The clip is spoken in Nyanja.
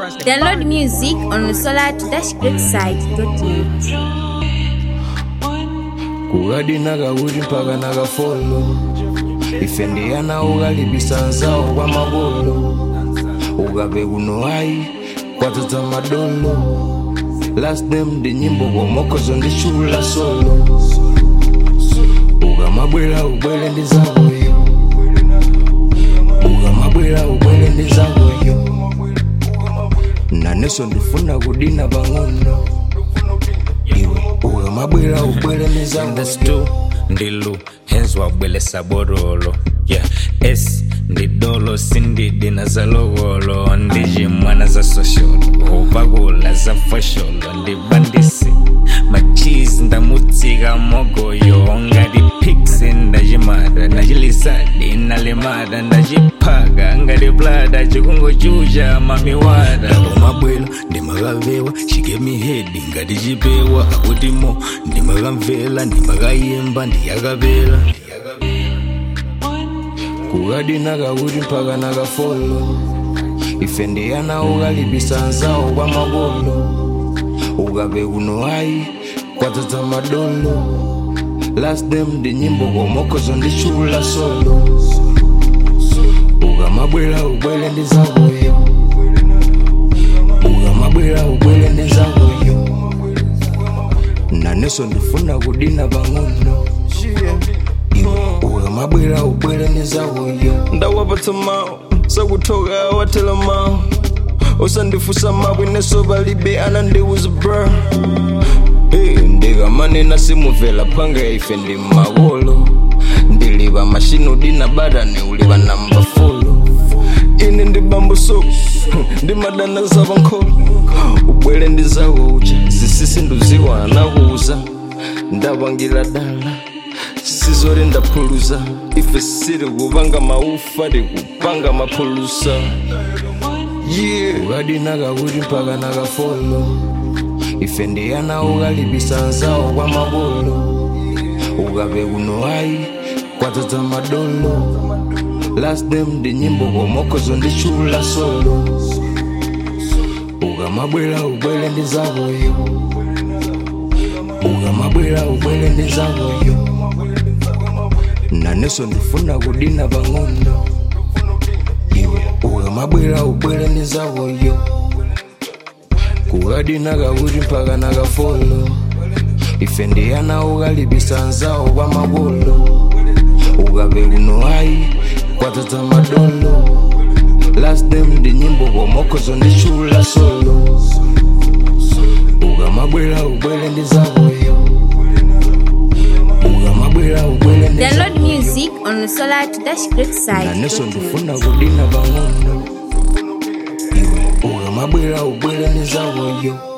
Download music on solar-greatside.net. kugadi nakawuti mpaka nakafolo ife ndiyana ukalibisa nzawo kwa makolo ukape kuno ayi kwatata madolo last name ndi nyimbo komokhozo ndi chula solo ukamabwera ubwere ndi zakoyo ukamabwera ubwere ndi zakoyo nanenso ndifuna kudina pang'ono iwe ukamabwera ubwere ndi zakoyo Understood ndilu henzwa wabwelesa borolo yeah s ndidolo sindidi za logolo ndiji mwana za sosholo upakula za fosholo ndibandisi machizi ndamutsika mogoyo ngati piksi ndachimata ndachilisadi nalimata ndachiphaka ngati plata chikungochucha mamiwata umabwera ndimakavewa chigemi hedi ngati chipewa akutimo ndimakamvera ndimakayimba ndiyakapera kukadi nakakuti mpaka nakafolo ife ndiyana ukalibisa nzawo kwa makolo ukape kuno ayi kwatata madolo last name ndi nyimbo komokhozo ndi chula solo ukamabwera ubwere ndi zakoyo ukamabwera ubwere ndi zakoyo nanenso ndifuna kudina pang'ono iwe ukamabwera ubwere ndi zakoyo ndawapatsa mawu sakuthoka watela mawu usandifusa mabwe neso palibe anandiuza bra hey, ndikamanena simuvela phanga ife ndi makolo ndilipa mashino dina badane ulipa namba folo ine ndi bambo so ndimadana zapankholo ubwere ndi zako ucha zisisi nduziwa anakuuza ndapangira dala sizori ndaphulusa ife siri kupanga maufa tikupanga maphulusa yeah ukadi nakakuti mpaka nakafolo ife ndiyana ukalibisa nzawo kwa makolo ukape kuno ayi kwatata madolo last name ndi nyimbo komokhozo ndi chula solo ukamabwera ubwere ndi zakoyo ukamabwera ubwere ndi zakoyo nanenso ndifuna kudina pang'ono iwe ukamabwera ubwere ndi zakoyo kukadi nakakuti mpaka nakafolo ife ndiyana ukalibisa nzawo kwa makolo ukape kuno ayi kwatata madolo last name ndi nyimbo komokhozo ndi chula solo ukamabwera ubwere ndi zakoyo ukamabwera ubwere ndi Download music on nanenso solar-greatside.net. ndifuna kudina pang'ono iwe ukamabwera ubwere ndi zakoyo